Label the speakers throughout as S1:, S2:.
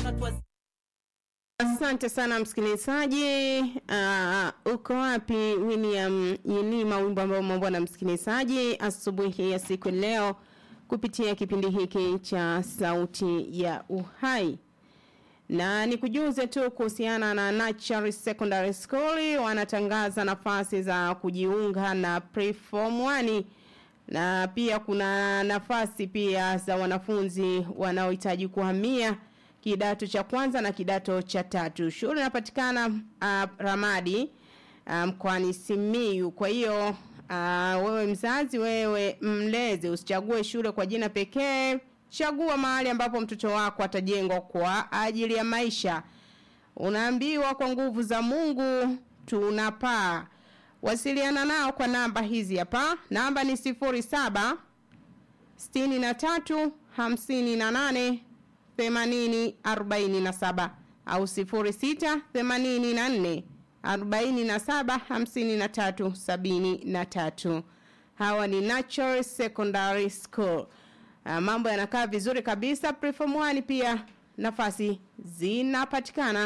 S1: unatuwa
S2: Asante sana msikilizaji. Uh, uko wapi William Yilima, wimbo ambao umeombwa na msikilizaji asubuhi ya siku ya leo kupitia kipindi hiki cha Sauti ya Uhai. Na nikujuze tu kuhusiana na Natural Secondary School wanatangaza nafasi za kujiunga na Preform 1 na pia kuna nafasi pia za wanafunzi wanaohitaji kuhamia kidato cha kwanza na kidato cha tatu. Shule inapatikana uh, Ramadi mkoani um, Simiyu. Kwa hiyo uh, wewe mzazi, wewe mlezi, usichague shule kwa jina pekee. Chagua mahali ambapo mtoto wako atajengwa kwa ajili ya maisha. Unaambiwa kwa nguvu za Mungu tunapaa. Wasiliana nao kwa namba hizi hapa. Namba ni sifuri saba sitini na tatu hamsini na nane themanini arobaini na saba au sifuri sita themanini na nne arobaini na saba hamsini na tatu sabini na tatu. Hawa ni Natural Secondary School. Uh, mambo yanakaa vizuri kabisa. Preform 1 pia nafasi zinapatikana.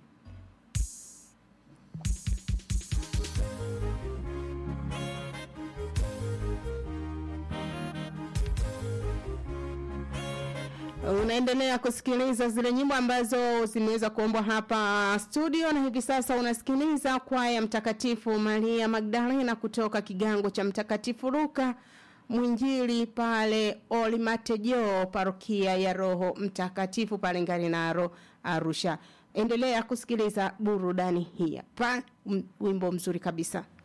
S2: Unaendelea kusikiliza zile nyimbo ambazo zimeweza kuombwa hapa studio, na hivi sasa unasikiliza kwaya Mtakatifu Maria Magdalena kutoka kigango cha Mtakatifu Luka mwinjili pale Olimatejo, parokia ya Roho Mtakatifu pale Ngarenaro, Arusha. Endelea kusikiliza burudani hii hapa, wimbo mzuri kabisa.